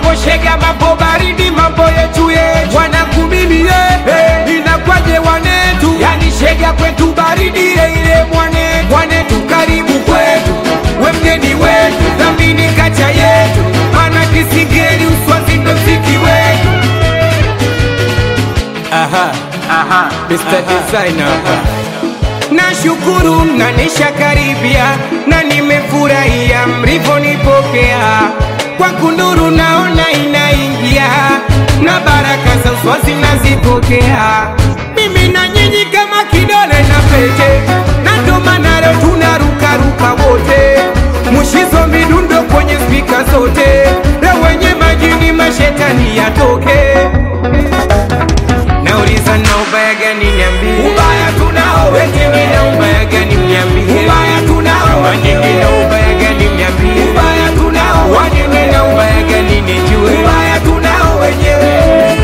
mambo shega, mambo baridi, mambo yetu yetu, wanakumimie hey, inakwaje wanetu, yani shega kwetu baridi ile ile mwanetu, mwanetu karibu kwetu, we mgeni wetu, dhamini kacha yetu, mana kisingeli uswazi ndo mziki wetu. Aha, aha, Mr. Designer. Nashukuru mnanisha karibia na nimefurahia mlivyonipokea kwa kunduru, naona inaingia na baraka za uswazi nazipokea. Mimi na nyinyi kama kidole na pete, na ndo maana leo tunarukaruka wote, mushizo midundo kwenye spika zote, leo wenye majini mashetani yatoke. Nauliza na ubaya gani niambie, ubaya tunao wengine, na ubaya gani niambie, ubaya tunao wengine, na ubaya gani niambie, ubaya tunao wengine, na ubaya gani nijue, ubaya tunao wenyewe.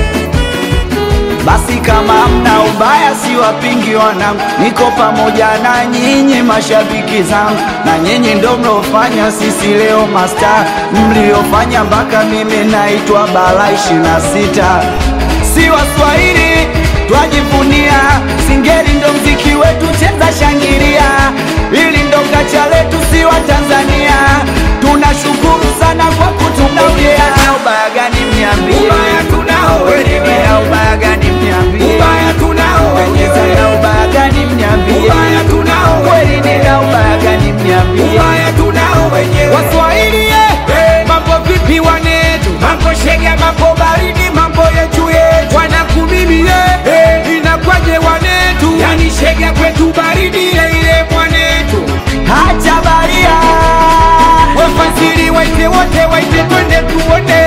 Basi kama mna ubaya, si wapingi wanangu, niko pamoja na nyinyi mashabiki zangu, na nyinyi ndo mlofanya sisi leo masta, mliofanya mpaka mimi naitwa Bala ishirini na sita. Si Waswahili twajivunia, Singeli ndo mziki wetu, cheza shangilia, ili ndo kacha letu, si wa Tanzania. Tunashukuru sana kwa kutupokea. Na ubaya gani mniambie? Ubaya tunao wenyewe, Na ubaya gani mniambie? ubaya tunao wenyewe, Na ubaya gani mniambie? ubaya tunao Kweli nina ubaya gani mniambie? ubaya tunao wenyewe. Waswahili eh, mambo vipi wanetu, mambo shega, mambo baridi, mambo yetu yetu, wanakumimie eh, inakwaje wanetu, yani shega kwetu baridi ile ile mwanetu. Acha baria Wafasiri waite wote, waite twende tuone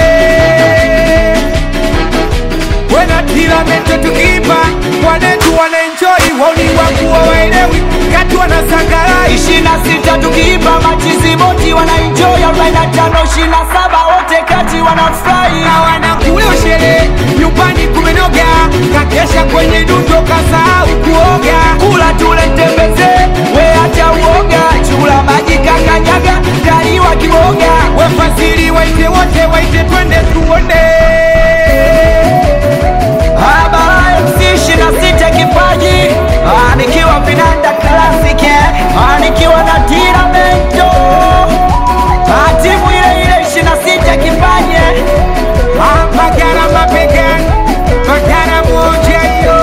wena tiramete tukipa wanetu wanaenjoi, wauni wangu waelewi kati wanasangarai ishirini na sita tukiipa machizi boti wanaenjoy, arobaini na tano ishirini na saba wote kati wanafurahi. na wanakula sherehe nyumbani kumenoga, kakesha kwenye dundo kasahau kuoga. Kula tule tembeze, we acha uoga, chula maji kakanyaga, kaliwa kiboga. Wafasiri waite wote, waite twende tuone. Habari MC ishirini na sita kipaji Ah, nikiwa vinanda classic eh. Ah, nikiwa na tiramento Ah, timu ile ile ishirini na sita kipaji eh. Ah, Magara mabegani, magara moja hiyo.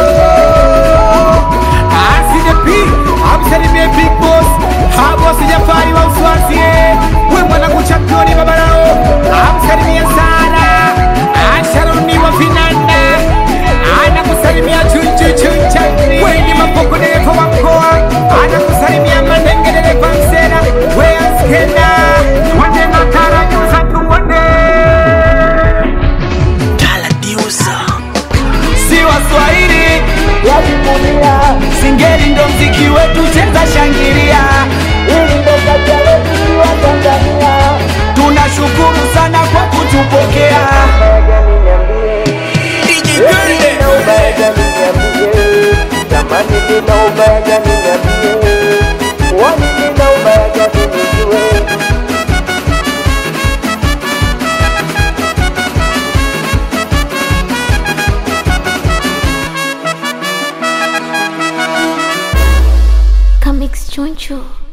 Ah, CDP, amsalimie Big Boss, Ah, Boss Jafari wa Uswazi, eh. We mwanangu championi baba lao, amsalimie sana. Ah, Sharoni wa vinanda, anakusalimia chunchu chuncha. We ni mapoko dereva wa mkoa, anakusalimia Mandenge dereva msera. We askenda, wende makara nyuza tuone. si Waswahili wajivunia, Singeli ndo mziki wetu, cheza shangilia, ili ndo kacha letu si wa Tanzania. Tunashukuru sana kwa kutupokea. Jamani, nina ubaya gani niambie? Wani nina ubaya gani nijue? Comics Choncho.